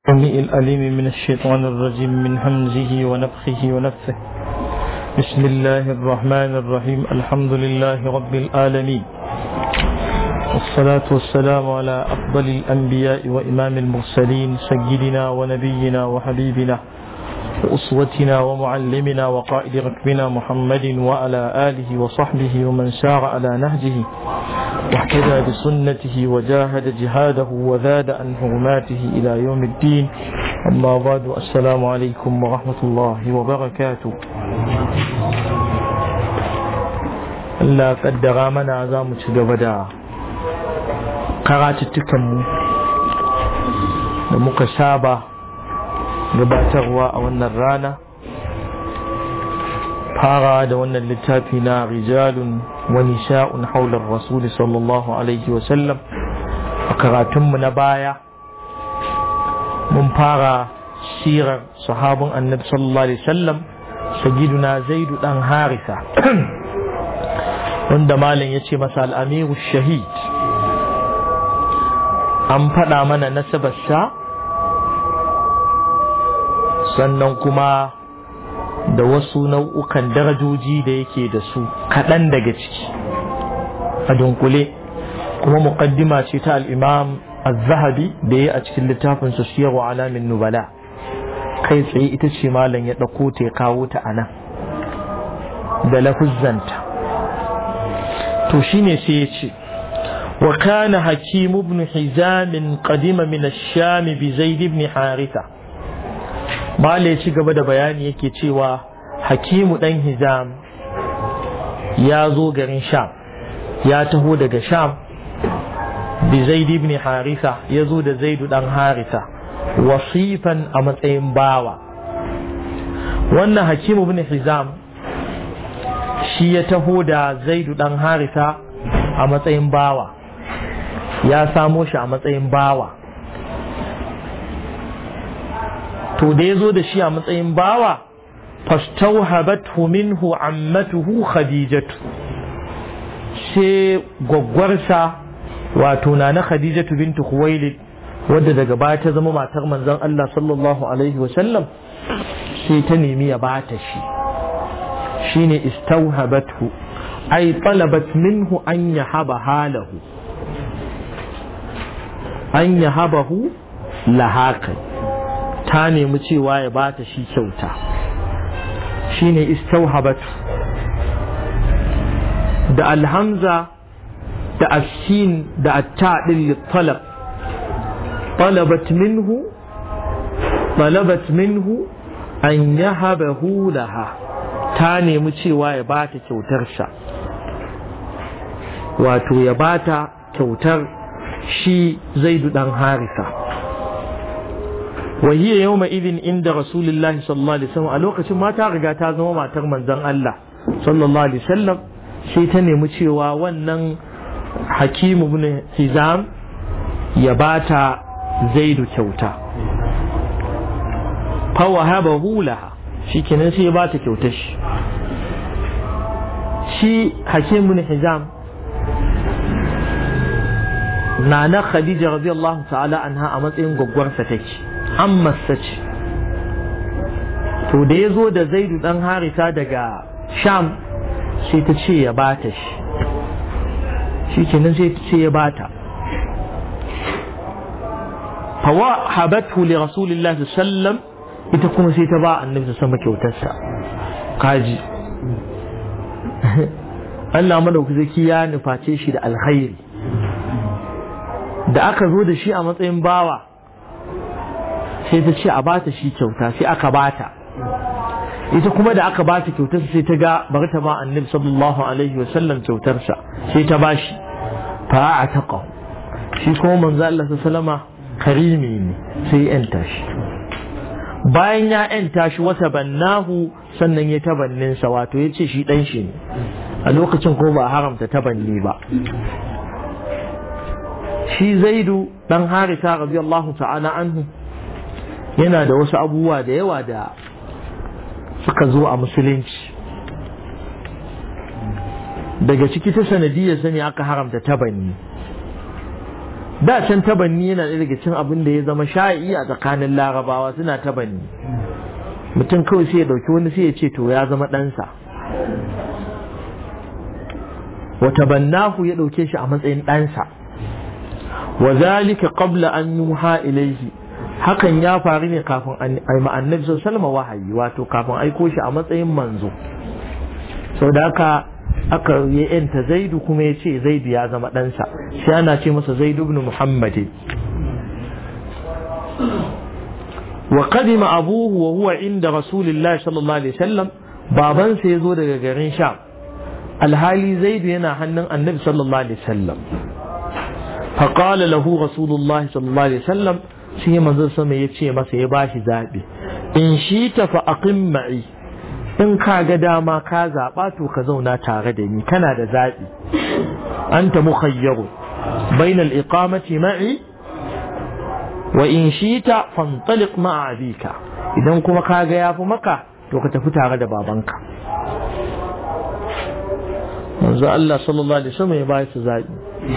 السميع الأليم من الشيطان الرجيم من همزه ونفخه ونفثه بسم الله الرحمن الرحيم الحمد لله رب العالمين والصلاة والسلام على أفضل الأنبياء وإمام المرسلين سيدنا ونبينا وحبيبنا وأسوتنا ومعلمنا وقائد ركبنا محمد وعلى آله وصحبه ومن سار على نهجه واحتدى بسنته وجاهد جهاده وزاد عن حرماته إلى يوم الدين أما بعد السلام عليكم ورحمة الله وبركاته Allah kaddara mana za mu ci gaba da karatuttukanmu da muka saba gabatarwa a wannan rana fara da wannan littafi na rijalun wani sha'un haular rasuli sallallahu alaihi wasallam a karatunmu na baya mun fara sirar sahabin annabi sallallahu alaihi wasallam sagiduna zaidu dan harisa wanda malam ya ce masa al'amiru shahid an faɗa mana nasabarsa sannan kuma da wasu nau'ukan darajoji da yake da su kaɗan daga ciki a dunkule kuma muƙaddima ce ta al'imam az-zahabi da ya a cikin littafin su siyar wa alamin nubala kai tsaye ita ce malam ya ɗauko ta ya kawo ta a nan da lafuzzanta to shine sai ya ce wa kana hakim ibn hizam qadima min ash-sham bi zaid ibn haritha mala ya ci gaba da bayani yake cewa hakimu dan hizam ya zo garin sham ya taho daga sham bi zaid ibn haritha ya zo da zaidu dan haritha wasifan a matsayin bawa wannan hakimu ibn hizam shi ya taho da zaidu dan haritha a matsayin bawa ya samo shi a matsayin bawa to da ya zo da shi a matsayin bawa fastauhabathu minhu ammatuhu khadijatu sai gwaggwarsa wato na na khadijatu bintu khuwailid wadda daga baya ta zama matar manzon Allah sallallahu alaihi wasallam sai ta nemi ya bata shi shine istauhabathu ay talabat minhu an yahaba halahu an yahabahu lahakai ta nemi cewa ya bata shi kyauta shine istauhabatu da alhamza da ashin da atta din talab talabat minhu talabat minhu an yahabahu laha ta nemi cewa ya bata kyautar sa wato ya bata kyautar shi zaidu dan harisa وهي يومئذ عند رسول الله صلى الله عليه وسلم a lokacin mata riga ta zama matar manzon Allah sallallahu alaihi wasallam sai ta nemi cewa wannan hakimu ibn hizam ya bata zaidu kyauta fa wahabahu laha shikenan sai ya bata kyautar shi shi hakimu ibn hizam nana khadija radiyallahu ta'ala anha a matsayin gwaggwarsa take ammarsa ce to da ya zo da zaidu dan harita daga sham sai ta ce ya bata shi shi kenan sai ta ce ya bata fawa habatu li rasulillah sallam ita kuma sai ta ba annabi sama kyautarsa kaji Allah madaukaki ya nuface shi da alkhairi da aka zo da shi a matsayin bawa sai ta ce a bata shi kyauta sai aka bata ita kuma da aka bata kyautarsa sai ta ga bari ta ba annabi sallallahu alaihi wa sallam kyautarsa sai ta bashi fa a taqa shi kuma manzo Allah sallama karimi ne sai ya yanta shi bayan ya yanta shi wata bannahu sannan ya tabannin sa wato ya ce shi dan shi ne a lokacin ko ba haramta tabanni ba shi zaidu dan harita radiyallahu ta'ala anhu yana da wasu abubuwa da yawa da suka zo a musulunci daga ciki ta sanadiyar sani aka haramta tabanni da can tabanni yana ɗaya daga cin abin da ya zama sha'i a tsakanin larabawa suna tabanni mutum kawai sai ya ɗauki wani sai ya ce to ya zama ɗansa wata bannahu ya ɗauke shi a matsayin ɗansa wa zalika qabla an yuha ilaihi hakan ya faru ne kafin ai annabi sallallahu wahayi wato kafin aiko shi a matsayin manzo sau da haka aka yi yanta zaidu kuma ya ce zaidu ya zama ɗansa shi ana ce masa zaidu ibn muhammad wa qadima abuhu wa huwa inda rasulillahi sallallahu alaihi wasallam babansa ya zo daga garin sham alhali zaidu yana hannun annabi sallallahu alaihi wasallam فقال له رسول الله صلى الله عليه وسلم shi manzon sama ya ce masa ya bashi zaɓi in shi ta fa aqim ma'i in ka ga dama ka zaɓa to ka zauna tare da ni kana da zaɓi anta mukhayyaru bainal iqamati ma'i wa in shi ta fantaliq ma'a abika idan kuma ka ga yafi maka to ka tafi tare da babanka manzo Allah sallallahu alaihi wasallam ya bashi zaɓi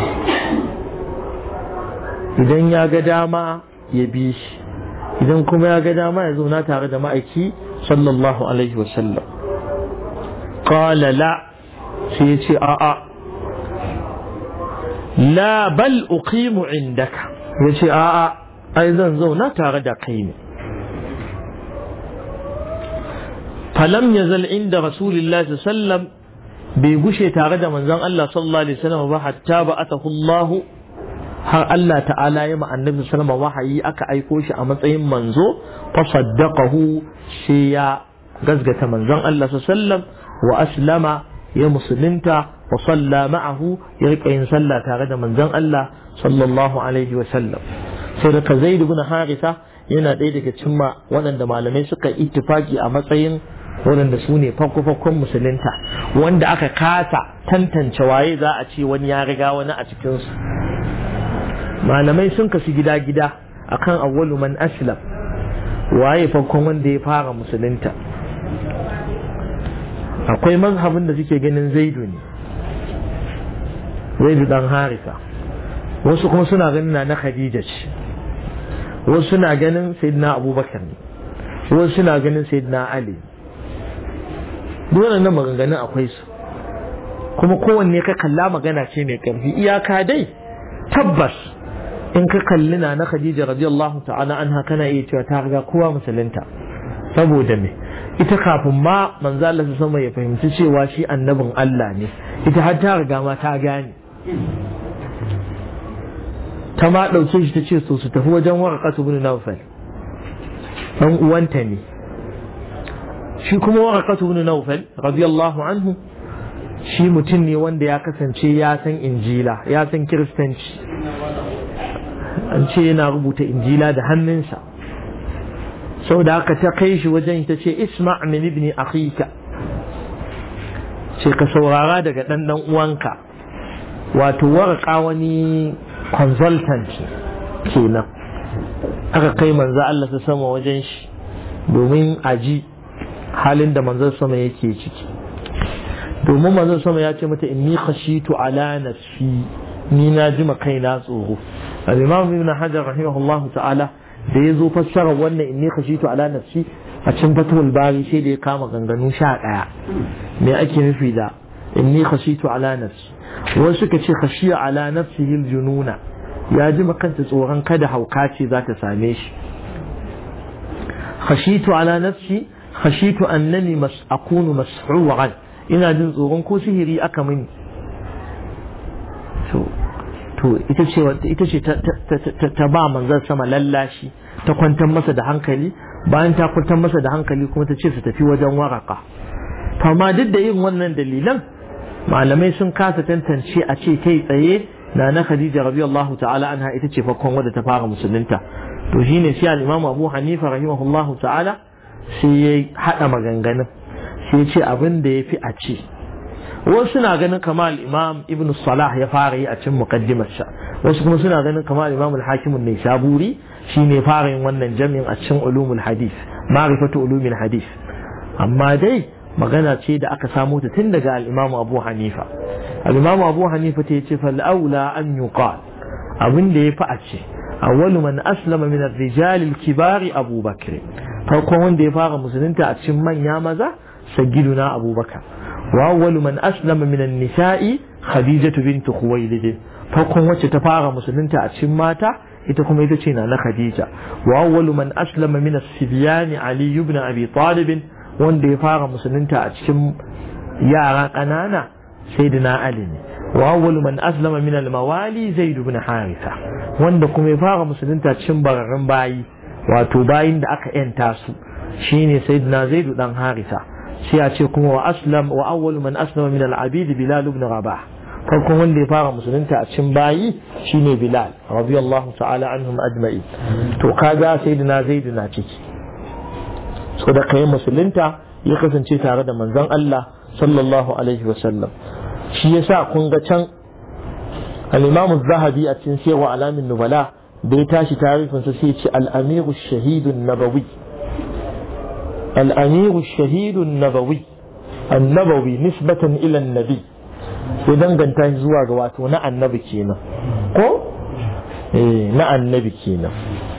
idan ya ga dama ya bi shi idan kuma ya ga dama ya zauna tare da ma'aiki sallallahu alaihi wasallam qala la sai ya ce a'a la bal uqimu indaka ya ce a'a ai zan zauna tare da kai ne falam yazal inda rasulillahi sallam bai gushe tare da manzon Allah sallallahu alaihi wasallam ba hatta ba atahu Allahu har Allah ta'ala ya ma annabi sallama wahayi aka aiko shi a matsayin manzo fa saddaqahu shi ya gazgata manzon Allah sallam wa aslama ya musulunta wa salla ma'ahu ya rika yin sallah tare da manzon Allah sallallahu alaihi wa sallam sai da Zaid ibn Haritha yana ɗaya daga cikin waɗanda malamai suka ittifaki a matsayin waɗanda su ne farko-farkon musulunta wanda aka kasa tantance waye za a ce wani ya riga wani a cikinsu malamai sun kasu gida-gida akan awwalu man aslam waye farkon wanda ya fara musulunta akwai mazhabin da suke ganin zaidu ne zaidu dan harisa wasu kuma suna ganin na na khadija ce wasu suna ganin sayyidina abubakar ne wasu suna ganin sayyidina ali dole nan maganganun akwai su kuma kowanne ka kalla magana ce mai karfi iyaka dai tabbas in ka kalli na na Khadija radiyallahu ta'ala anha kana iya cewa ta riga kowa musulunta saboda me ita kafin ma manzo Allah sama ya fahimci cewa shi annabin Allah ne ita har ta riga ma ta gane ta ma dauke shi ta ce so su tafi wajen warqatu ibn Nawfal dan uwanta ne shi kuma warqatu ibn Nawfal radiyallahu anhu shi mutum ne wanda ya kasance ya san injila ya san kiristanci an ce yana rubuta injila da hannunsa sau da aka ta kai shi wajen ta ce isma min ibni akhika ce ka saurara daga ɗan ɗan uwanka wato waraka wani consultant kenan aka kai manzo Allah ta sama wajen shi domin aji halin da manzon sama yake ciki domin manzon sama ya ce mata inni khashitu ala nafsi ni na ji kaina tsoro al-imam ibn hajar rahimahullah ta'ala da ya zo fassara wannan inni khashitu ala nafsi a cikin fatul bari sai da ya kama ganganu sha daya me ake nufi da inni khashitu ala nafsi wasu suka ce khashiya ala nafsihi al-jununa ya ji kanta tsoron kada hauka ce za ta same shi khashitu ala nafsi khashitu annani mas akunu mas'uwan ina jin tsoron ko sihiri aka mini to ita ce ita ce ta ba manzon sama lallashi ta kwantar masa da hankali bayan ta kwantar masa da hankali kuma ta ce su tafi wajen waraka to amma duk da yin wannan dalilan malamai sun kasa tantance a ce kai tsaye na na Khadija radiyallahu ta'ala anha ita ce farkon wadda ta fara musulunta to shine sai al-Imam Abu Hanifa rahimahullahu ta'ala sai ya hada maganganun sai ya ce abin da yafi a ce wasu suna ganin kamar imam ibn salah ya fara yi a cin muqaddimarsa wasu kuma suna ganin kamar imam al-hakim ne saburi shine fara yin wannan jami'in a cikin ulumul hadith ma'rifatu ulumul hadith amma dai magana ce da aka samo ta tun daga al-imam abu hanifa al-imam abu hanifa ta yace fal aula an yuqal abin da ya fi a ce awwalu man aslama min ar-rijal al-kibar Abu Bakr farkon wanda ya fara musulunta a cikin manya maza sayyiduna Abu Bakar wa awwalu man aslama min an-nisa'i Khadija bint Khuwaylid farkon wacce ta fara musulunta a cikin mata ita kuma ita ce na na Khadija wa awwalu man aslama min as-sibyan Ali ibn Abi Talib wanda ya fara musulunta a cikin yara ƙanana sayyidina Ali ne wa awwalu man aslama min al-mawali Zaid ibn Haritha wanda kuma ya fara musulunta cikin bararren bayi wato bayin da aka yanta su shine sayyidina Zaid dan Haritha sai a ce kuma wa aslam wa awwalu man aslama min al-abid Bilal ibn Rabah farkon wanda ya fara musulunta a cikin bayi shine Bilal radiyallahu ta'ala anhum ajma'in to kaga sayyidina Zaid na ciki so da kai musulunta ya kasance tare da manzon Allah sallallahu alaihi wasallam shi yasa kun ga can al-Imam zahabi a cikin sirwa alamin nubala da ya tashi tarifin sa sai ce al-amiru shahidun nabawi al-amiru shahidun nabawi an-nabawi nisbatan ila an-nabi sai danganta shi zuwa ga wato na annabi kenan ko eh na annabi kenan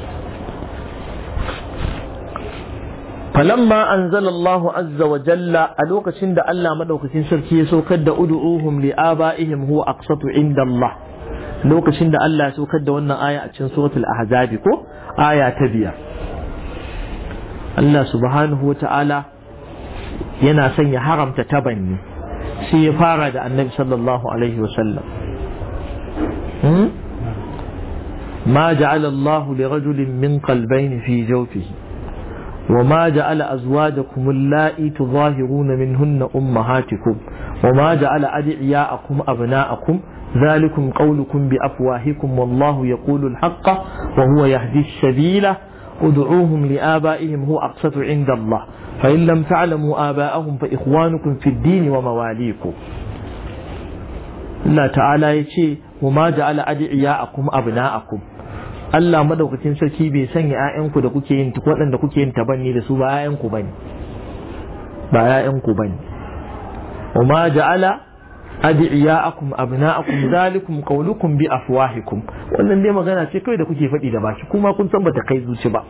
فلما أنزل الله عز وجل ألوك شند ألا مدوك سركي سوكد أدعوهم لآبائهم هو أقسط عند الله لوك شند ألا سوكد وانا آية أتشن سورة الأحزاب كو آية تبيا الله سبحانه وتعالى yana son ya haramta tabanni sai ya fara da annabi sallallahu alaihi wasallam ما جعل الله لرجل من قلبين في جوفه وما جعل أزواجكم اللائي تظاهرون منهن أمهاتكم وما جعل أدعياءكم أبناءكم ذلكم قولكم بأفواهكم والله يقول الحق وهو يهدي السبيل ادعوهم لآبائهم هو أقسط عند الله فإن لم تعلموا آباءهم فإخوانكم في الدين ومواليكم الله تعالى يشي وما جعل أدعياءكم أبناءكم Allah madaukakin sarki bai sanya ‘ya'yanku da kuke yin waɗanda kuke yin tabanni da su ba ‘ya'yanku bane ba ‘ya'yanku bane wa ma ja'ala adi'iya'akum abna'akum zalikum qawlukum bi afwahikum wannan dai magana ce kawai da kuke faɗi da baki kuma kun san bata kai zuci ba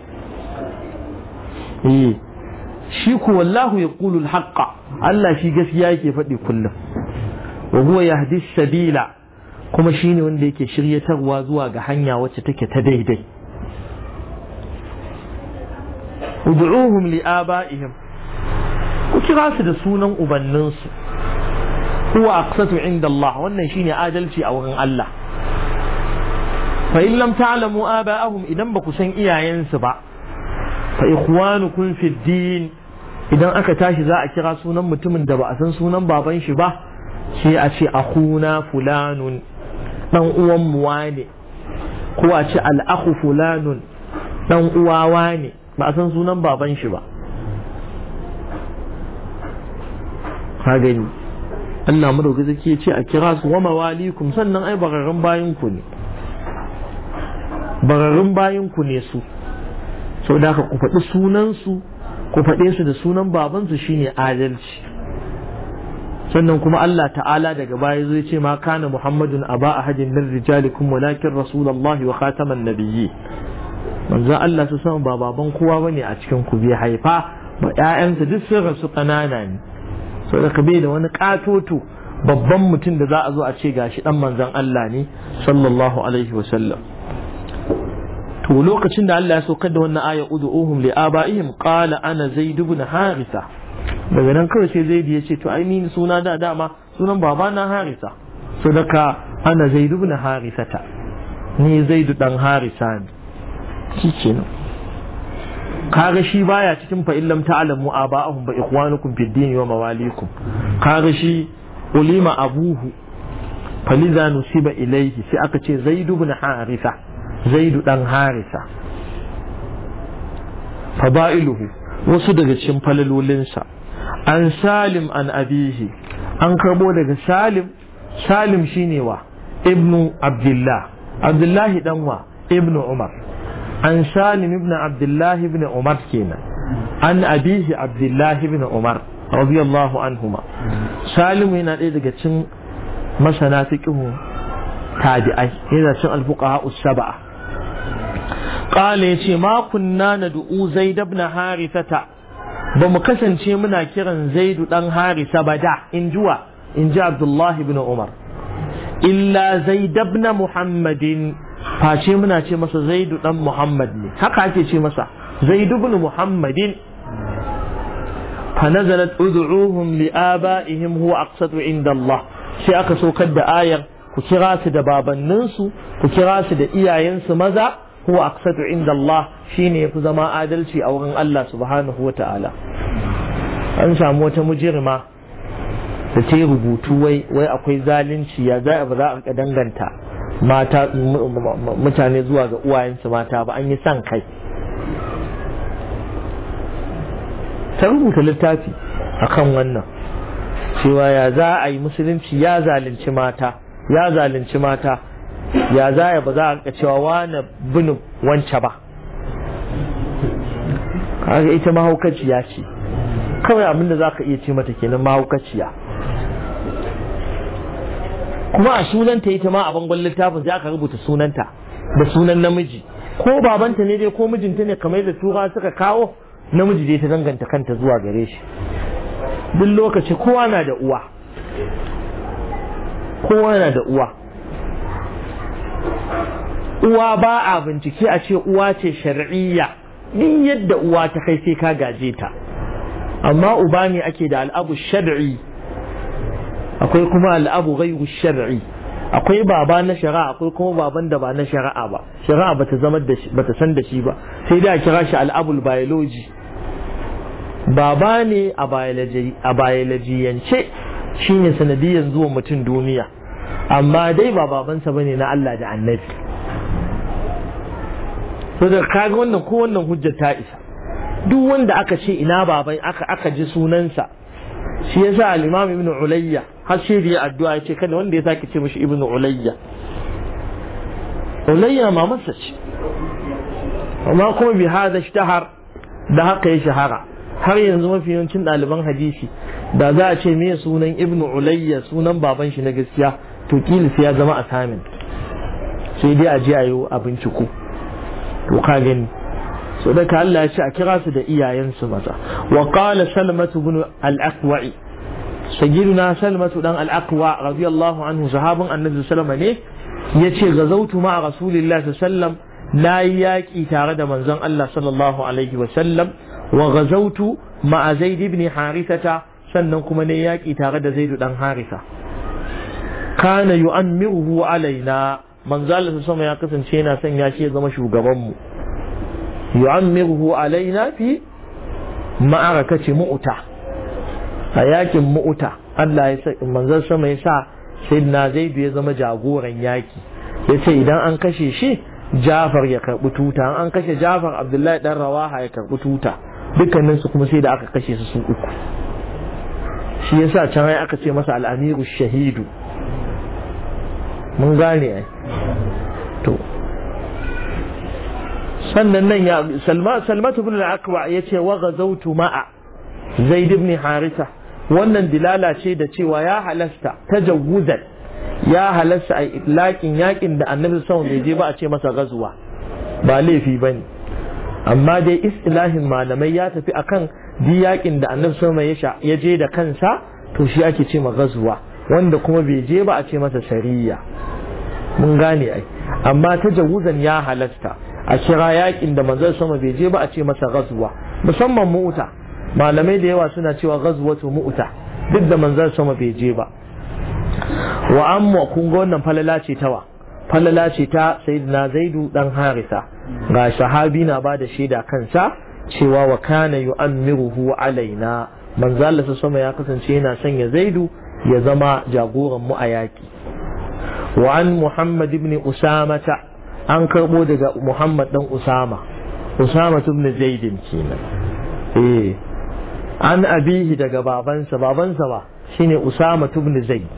eh shi ku wallahu yaqulu al-haqqa Allah shi gaskiya yake faɗi kullum wa huwa yahdi sabila kuma shi ne wanda yake shiryatarwa zuwa ga hanya wacce take ta daidai ud'uhum li aba'ihim ku kira su da sunan ubanninsu huwa aqsatu inda Allah wannan shine adalci a wurin Allah fa in lam ta'lamu aba'ahum idan ba ku san iyayensu ba fa ikhwanukum fi din idan aka tashi za a kira sunan mutumin da ba a san sunan baban shi ba sai a ce akhuna fulanun dan uwan mu wane ko a ce al'akhu fulanun dan uwa wane ba a san sunan baban shi ba ka gani Allah mu dauki zake ce a kira su wa mawalikum sannan ai bararrun bayin ku ne bararrun bayin ku ne su sau da ku faɗi sunan su ku faɗe su da sunan babansu shine adalci sannan kuma Allah ta'ala daga baya zai ce ma kana Muhammadun aba ahadin min rijalikum walakin rasulullahi wa khataman nabiyyi manzo Allah su san ba baban kowa bane a cikin ku bai haifa ba ƴaƴansa duk sun rasu kanana ne so da bai da wani katoto babban mutum da za a zo a ce gashi dan manzon Allah ne sallallahu alaihi wa sallam to lokacin da Allah ya saukar da wannan aya ud'uhum li abaihim qala ana zaid ibn haritha daga nan kawai sai zaidu ya ce to ai ni suna da dama sunan baba na harisa so daga ana zaidu ibn harisata ni zaidu dan harisa ne shi kenan kaga shi baya cikin fa illam ta'lamu aba'ahum ba ikhwanukum fid din wa mawalikum kaga shi ulima abuhu faliza nusiba ilayhi sai aka ce zaidu ibn harisa zaidu dan harisa fada'iluhu wasu daga cikin falalolinsa an salim an abihi an karbo daga salim salim shine wa ibnu abdullah abdullahi dan wa ibnu umar an salim ibn abdullahi ibn umar kenan an abihi abdullahi ibn umar radiyallahu anhuma salim yana ɗaya daga cikin masana fiqhu tabi'ai yana cin alfuqaha us-sab'a qala yace ma kunna nad'u zaid ibn harithata ba mu kasance muna kiran zaidu dan harisa ba da in juwa in ji abdullahi ibn umar illa zaid ibn muhammadin face muna ce masa zaidu dan muhammad ne haka ake ce masa zaidu ibn muhammadin فنزلت ادعوهم لآبائهم هو أقسط عند الله sai aka saukar da ayar ku kira su da babanninsu ku kira su da iyayensu maza huwa aqsatu inda Allah shine yafi zama adalci a wurin Allah subhanahu wa ta'ala an samu wata mujirma da ta yi rubutu wai wai akwai zalunci ya za ba za a danganta mata mutane zuwa ga uwayensu mata ba an yi san kai ta rubuta littafi akan wannan cewa ya za a yi musulunci ya zalunci mata ya zalunci mata ya za ya ba za a rika cewa wane bin wance ba kaga ita mahaukaciya ce kawai abinda za ka iya ce mata kenan mahaukaciya kuma a sunanta ita ma a bangon littafin sai aka rubuta sunanta da sunan namiji ko babanta ne dai ko mijinta ne kamar da tura suka kawo namiji dai ta danganta kanta zuwa gare shi duk lokaci kowa na da uwa kowa na da uwa uwa ba a bincike a ce uwa ce shar'iyya din yadda uwa ta kai sai ka gaje ta amma uba ne ake da al'abu shar'i akwai kuma al'abu ghairu shar'i akwai baba na shari'a akwai kuma baban da ba na shari'a ba shari'a bata zama da shi bata san da shi ba sai dai a kira shi al'abul biology baba ne a biologiyance shine sanadiyan zuwa mutum duniya amma dai ba babansa bane na Allah da annabi so da kaga wannan ko wannan hujjar ta isa duk wanda aka ce ina baban aka aka ji sunansa shi yasa al-imam ibn ulayya har sai da addu'a ya ce kada wanda ya sake ce mishi ibn ulayya ulayya mamarsa ce amma kuma bi hada ishtahar da haka ya shahara har yanzu mafi yawancin ɗaliban hadisi da za a ce me sunan ibn ulayya sunan baban shi na gaskiya to kila sai ya zama assignment sai dai a je a yi a binciko to ka gani so da ka Allah ya ce a kira su da iyayensu maza wa qala salmatu ibn al-aqwa'i sayyiduna salmatu dan al-aqwa radiyallahu anhu sahabin annabi sallallahu alaihi ne yace gazautu ma rasulillahi sallallahu na yi yaƙi tare da manzon Allah sallallahu alaihi wa sallam wa gazautu ma zaid ibn harithata sannan kuma ne yaƙi tare da zaidu dan harisa kana yu'ammiruhu alaina manzo Allah sama ya kasance yana son ya shi ya zama shugaban mu yu'ammiruhu alaina fi ma'arakati mu'ta a yakin mu'ta Allah ya sa manzo sama ya sa sayyidina zaidu ya zama jagoran yaki yace idan an kashe shi Jafar ya karbi tuta an kashe Jafar Abdullahi dan Rawaha ya karbi tuta dukkanin su kuma sai da aka kashe su su uku shi yasa can ai aka ce masa al-amiru shahidu mun gane ai to sannan nan ya salma salmatu ibn al-aqwa yace wa ghazawtu ma'a zaid ibn harisa wannan dilala ce da cewa ya halasta tajawuzan ya halasta a itlaqin yakin da annabi sallallahu alaihi je ba a ce masa gazuwa ba laifi bane amma dai istilahin malamai ya tafi akan di yakin da annabi sallallahu alaihi ya je da kansa to shi ake ce ma gazuwa wanda kuma bai je ba a ce masa sariya mun gane ai amma tajawuzan ya halasta a kira yakin da manzon sama bai je ba a ce masa gazuwa musamman mu'uta malamai da yawa suna cewa gazuwatu mu'uta duk da manzon sama bai je ba wa amma kun ga wannan falala ce tawa falala ce ta sayyidina zaidu dan harisa ga sahabi na ba da shaida kansa cewa wa kana yu'ammiruhu alaina manzo Allah sama ya kasance yana sanya zaidu ya zama jagoran mu a yaki wa an muhammad ibn usamata an karbo daga muhammad dan usama usama ibn zaidin kenan eh an abihi daga babansa babansa ba shine usama ibn zaid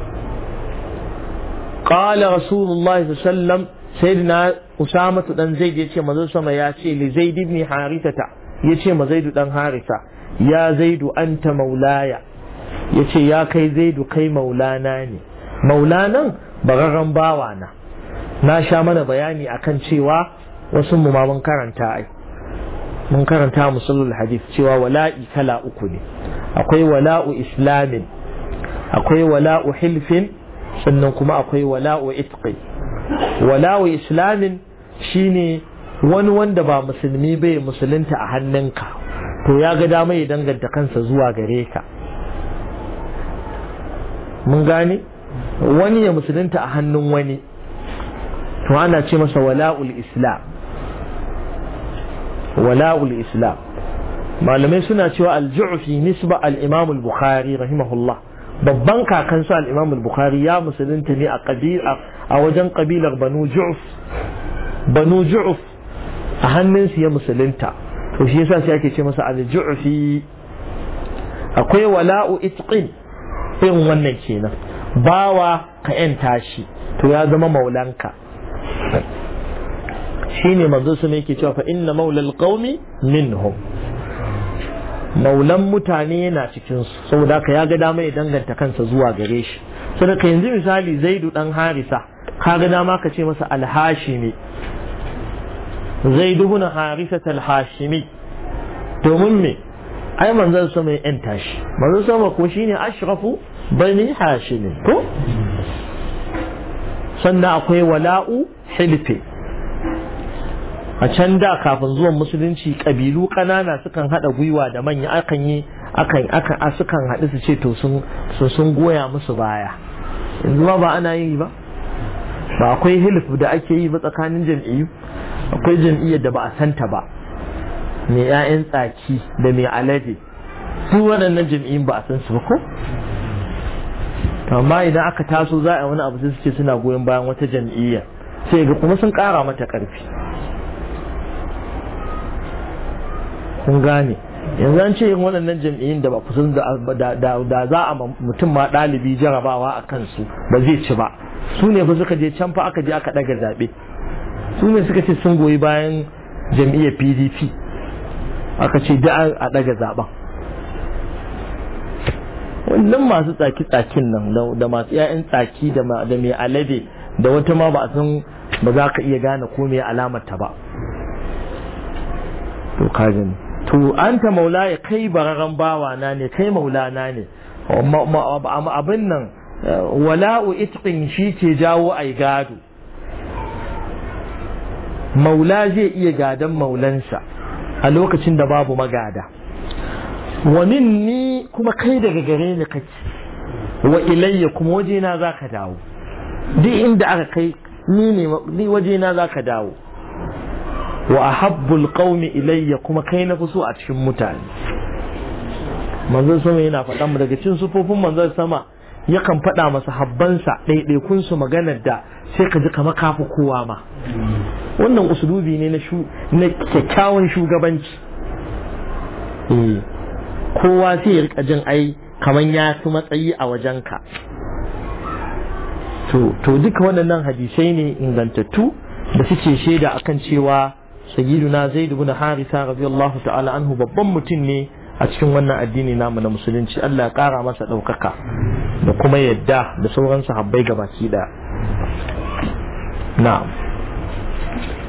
قال رسول الله صلى الله عليه وسلم سيدنا أسامة دان زيد يتي مزل سما ياتي لزيد بن حارثة يتي مزيد دان حارثة يا زيد أنت مولاي يتي يا كي زيد كي مولانا ني مولانا bararren bawa na na sha mana bayani akan cewa wasu mu ma mun karanta ai mun karanta musulul hadith cewa wala'i kala uku ne akwai wala'u islamin akwai wala'u hilfin sannan kuma akwai wala'u itqi wala'u islamin shine wani wanda ba musulmi bai musulunta a hannunka to ya ga dama ya danganta kansa zuwa gare ka mun gane wani ya musulunta a hannun wani to ana ce masa wala'ul islam wala'ul islam malamai suna cewa al-ju'fi nisba al-imam al-bukhari rahimahullah babban kakansa al-imam al-bukhari ya musulunta ne a kabila a wajen kabilar banu ju'f banu ju'f a hannunsu ya musulunta to shi yasa sai ake ce masa al-ju'fi akwai wala'u itqin irin wannan kenan bawa ka yanta shi to ya zama maulanka shine manzo su ne yake cewa fa inna maulal qaumi minhum maulan mutane yana cikin su saboda ka ya ga dama ya danganta kansa zuwa gare shi saboda ka yanzu misali zaidu dan harisa ka ga dama ka ce masa alhashimi zaidu bin harisa alhashimi domin me ai manzon sama ya yanta shi manzon sama ko shine ashrafu bani hashim ko sannan akwai wala'u hilfi a can da kafin zuwan musulunci kabilu ƙanana sukan haɗa gwiwa da manya akan yi akan akan sukan haɗu su ce to sun sun goya musu baya yanzu ba ba ana yi ba ba akwai hilf da ake yi ba tsakanin jam'iyyu akwai jam'iyyar da ba a santa ba mai 'ya'yan tsaki da mai alade su waɗannan jam'iyyun ba a san su ba ko amma idan aka taso za a wani abu sai suke suna goyon bayan wata jam'iyya sai ga kuma sun ƙara mata ƙarfi kun gane yanzu an ce yin waɗannan jam'iyyun da ba kusan da za a mutum ma ɗalibi jarabawa a kansu ba zai ci ba su ne fa suka je can fa aka je aka ɗaga zaɓe su ne suka ce sun goyi bayan jam'iyyar pdp aka ce da a ɗaga zaɓen wannan masu tsaki-tsakin nan da masu 'ya'yan tsaki da mai alade da wata ma ba a san ba za ka iya gane ko mai alamarta ba to ka gani to an ta maula ya kai bararren bawa na ne kai maulana ne abin nan wala'u itqin shi ke jawo ai gado maula zai iya gadon maulansa a lokacin da babu magada wa minni kuma kai daga gare ni kake wa ilayya kuma wajena za ka dawo duk inda aka kai ni ne wajena za ka dawo wa ahabbul qaumi ilayya kuma kai na fi so a cikin mutane manzon sama yana faɗa mu daga cikin sufofin manzon sama yakan faɗa masa habbansa ɗaiɗaikun su maganar da sai ka ji kamar kafi kowa ma wannan usulubi ne na kyakkyawan shugabanci kowa sai ya rika jin ai kamar ya fi matsayi a wajenka to duka waɗannan hadisai ne ingantattu da suke shaida akan cewa sayyiduna zaid ibn harisa radiyallahu ta'ala anhu babban mutum ne a cikin wannan addini namu na musulunci Allah ya kara masa ɗaukaka da kuma yadda da sauran sahabbai gabaki ɗaya na'am